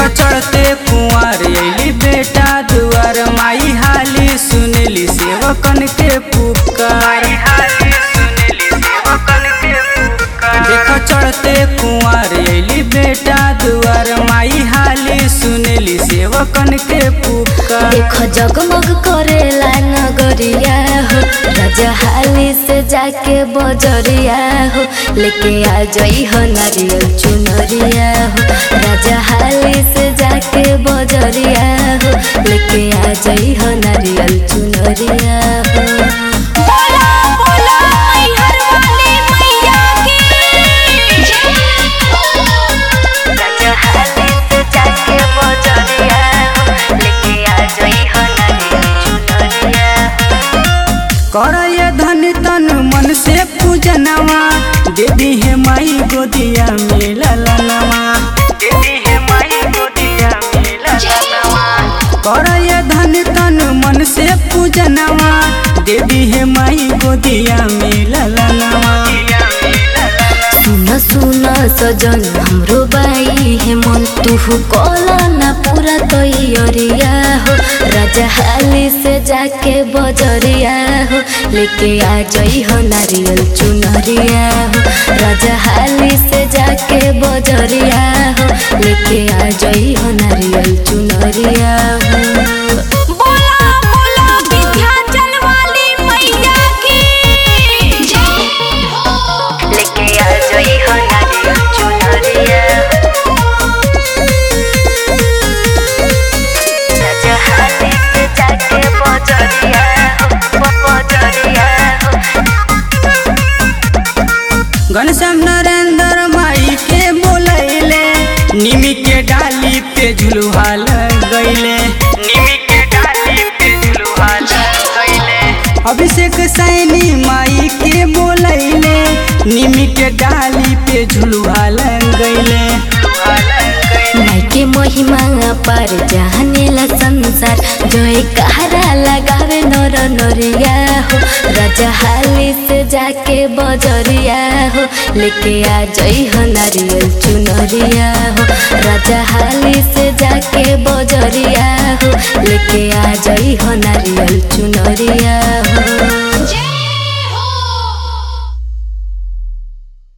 चढ़ते कुंवर अली बेटा दुआर माई हाली सुनली सेवकन के पुकार देख चढ़ते कुंवर अली बेटा दुआर माई हाली सुनली सेवकन के पुकार देख जगमग करेला नगरिया हो राजा हाली से जाके बजरिया हो लेके आ जई हो नारियल चुनरिया हो राजा हाली से जाके बजरिया हो लेके आ जई हो नारियल चुनरिया हो बोला बोला मैहर वाली मैया की राजा हाली से जाके बजरिया हो लेके आ जई हो नारियल चुनरिया कर ये धन तन मन से पूजनवा देवी है माई गोदिया में ललनवा देवी है माई गोदिया में ललनवा कर ये धन तन मन से पूजनवा देवी है माई गोदिया में ललनवा सुन सुन सजन हाम्रो बाई हे मन तुहु कला ना पूरा तैयारिया हो राजा हाली से जाके बजरिया हो लेके आ जई हो नारियल चुनरिया हो राजा हाली से जाके बजरिया हो लेके आ जई हो नारियल चुनरिया हो बोला बोला विंध्याचल वाली मैया की लेके आ जई हो नारियल चुनरिया राजा हाली से जाके बजरिया हो बजरिया हो घनश्याम नरेंद्र माई के बोलैले निमी के डाली पे झुलुहा गईले निमी के डाली पे झुलुहा गईले अभिषेक सैनी माई के बोलैले निमी के डाली पे झुलुहा गईले माई के महिमा पर जानेला संसार जोए कहारा लगावे नर नरिया हो राजा हाली से जाके बजरिया हो लेके आ जई हो नारियल चुनरिया हो राजा हाली से जाके बजरिया हो लेके आ जई हो नारियल चुनरिया हो